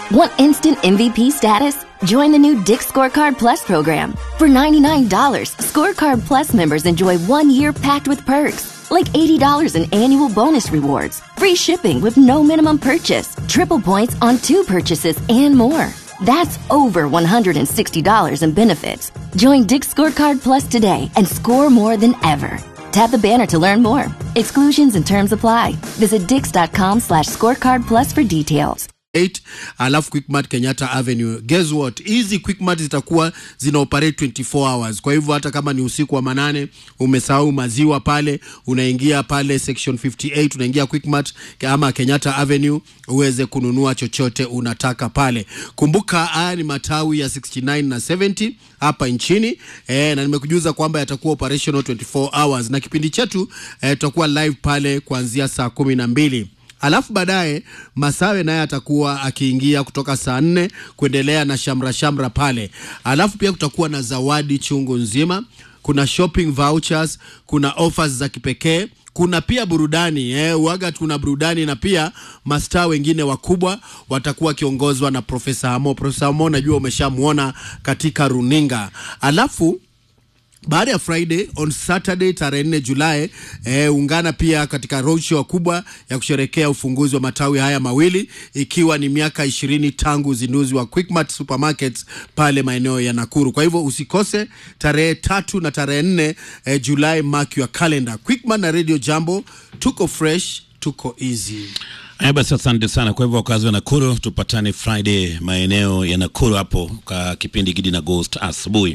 Want instant MVP status? Join the new Dick Scorecard Plus program. For $99, Scorecard Plus members enjoy one year packed with perks, like $80 in annual bonus rewards, free shipping with no minimum purchase, triple points on two purchases, and more. That's over $160 in benefits. Join Dick Scorecard Plus today and score more than ever. Tap the banner to learn more. Exclusions and terms apply. Visit dix.com slash scorecard plus for details. 8 alafu Quickmart Kenyatta Avenue. Guess what? Hizi Quickmart zitakuwa zina operate 24 hours. Kwa hivyo hata kama ni usiku wa manane umesahau maziwa pale, unaingia pale section 58 unaingia Quickmart ama Kenyatta Avenue uweze kununua chochote unataka pale. Kumbuka haya ni matawi ya 69 na 70 hapa nchini e, na nimekujuza kwamba yatakuwa operational 24 hours na kipindi chetu e, tutakuwa live pale kuanzia saa kumi na mbili alafu baadaye Masawe naye atakuwa akiingia kutoka saa nne kuendelea na shamra shamra pale. Alafu pia kutakuwa na zawadi chungu nzima, kuna shopping vouchers, kuna offers za kipekee kuna pia burudani eh, uaga kuna burudani na pia mastaa wengine wakubwa watakuwa wakiongozwa na Profesa Hamo. Profesa Hamo najua umeshamwona katika runinga. Alafu baada ya Friday on Saturday tarehe 4 Julai eh, ungana pia katika roadshow kubwa ya kusherekea ufunguzi wa matawi haya mawili ikiwa ni miaka ishirini tangu uzinduzi wa Quickmart supermarkets pale maeneo ya Nakuru. Kwa hivyo usikose tarehe tatu na tarehe 4 eh, Julai, mark your calendar. Quickmart na Radio Jambo, tuko fresh, tuko easy. Haya basi, asante sana. Kwa hivyo wakazi wa Nakuru, tupatane Friday maeneo ya Nakuru hapo kwa kipindi Gidi na Ghost asubuhi.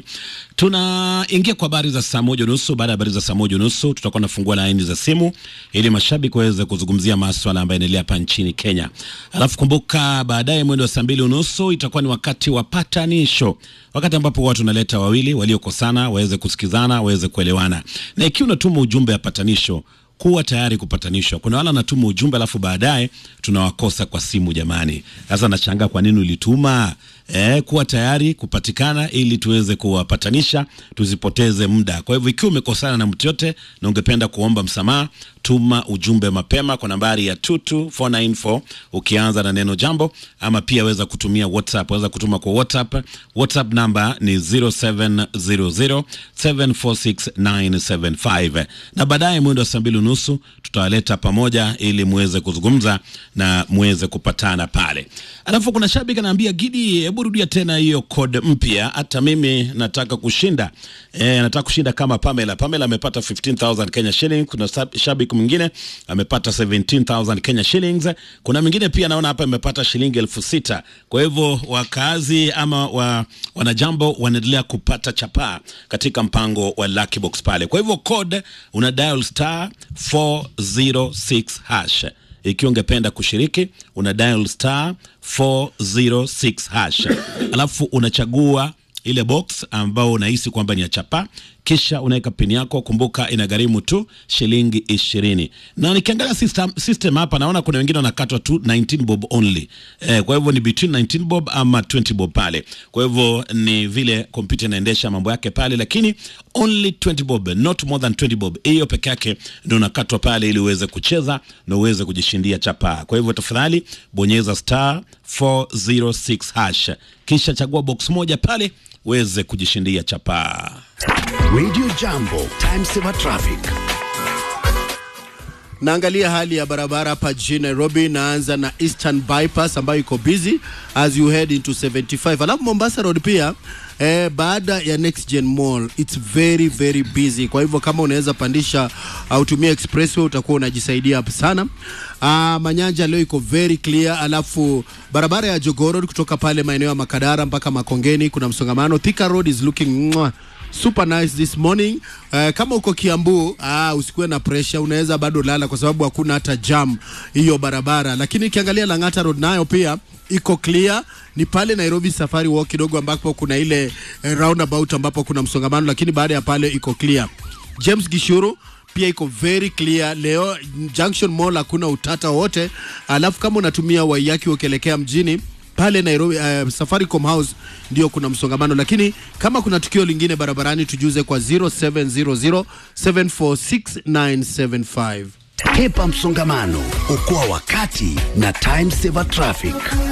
Tunaingia kwa habari za saa moja nusu. Baada ya habari za saa moja nusu, tutakuwa nafungua laini za simu ili mashabiki waweze kuzungumzia maswala ambayo yanaendelea hapa nchini Kenya. Alafu kumbuka, baadaye mwendo wa saa mbili unusu itakuwa ni wakati wa patanisho, wakati ambapo watu wanaleta wawili waliokosana waweze kusikizana, waweze kuelewana, na ikiwa unatuma ujumbe wa patanisho kuwa tayari kupatanishwa. Kuna wale wanatuma ujumbe alafu baadaye tunawakosa kwa simu. Jamani, sasa nashangaa kwa nini ulituma. Eh, kuwa tayari kupatikana ili tuweze kuwapatanisha, tusipoteze muda. Kwa hivyo ikiwa umekosana na mtu yote na ungependa kuomba msamaha, tuma ujumbe mapema kwa nambari ya 22494 ukianza na neno jambo, ama pia weza kutumia WhatsApp. Weza kutuma kwa WhatsApp. WhatsApp namba ni 0700746975 na baadaye mwendo wa saa mbili unusu tutawaleta pamoja ili muweze kuzungumza na muweze kupatana pale. Alafu kuna shabiki anaambia Gidi, hebu rudia tena hiyo code mpya, hata mimi nataka kushinda. E, nataka kushinda kama Pamela. Pamela amepata 15000 Kenya shillings. Kuna shabiki mwingine amepata 17000 Kenya shillings. Kuna mwingine pia naona hapa amepata shilingi elfu sita. Kwa hivyo wakazi ama wa, wanajambo wanaendelea kupata chapaa katika mpango wa Lucky Box pale. Kwa hivyo code una dial star 406 hash ikiwa ungependa kushiriki una dial star 406 hash, alafu unachagua ile box ambao unahisi kwamba ni ya chapa, kisha unaweka pini yako. Kumbuka inagharimu tu shilingi ishirini. Na nikiangalia system, system hapa naona kuna wengine wanakatwa tu 19 bob only eh, kwa hivyo ni between 19 bob ama 20 bob pale. Kwa hivyo ni vile kompyuta inaendesha mambo yake pale, lakini only 20 bob, not more than 20 bob. Hiyo peke yake ndio unakatwa pale ili uweze kucheza na uweze kujishindia chapa. Kwa hivyo tafadhali bonyeza star 406 hash kisha chagua box moja pale uweze kujishindia chapa. Radio Jambo, time saver traffic. Naangalia hali ya barabara hapa jijini Nairobi. Naanza na Eastern Bypass ambayo iko busy as you head into 75. Alafu Mombasa Road pia eh, baada ya Next Gen Mall it's very very busy. Kwa hivyo kama unaweza pandisha au tumia expressway utakuwa unajisaidia sana. Ah, Manyanja leo iko very clear. Alafu barabara ya Jogoo Road kutoka pale maeneo ya Makadara mpaka Makongeni kuna msongamano. Thika Road is looking mwah, super nice this morning. Uh, kama uko Kiambu ah, usikuwe na pressure, unaweza bado lala kwa sababu hakuna hata jam hiyo barabara. Lakini ukiangalia Lang'ata Road nayo pia iko clear. Ni pale Nairobi Safari Walk kidogo ambapo kuna ile eh, roundabout ambapo kuna msongamano, lakini baada ya pale iko clear. James Gishuru pia iko very clear leo. Junction Mall hakuna utata wote. Alafu kama unatumia Waiyaki ukielekea mjini pale Nairobi uh, Safaricom House ndio kuna msongamano, lakini kama kuna tukio lingine barabarani tujuze kwa 0700 746 Hepa msongamano, okoa wakati na time saver traffic.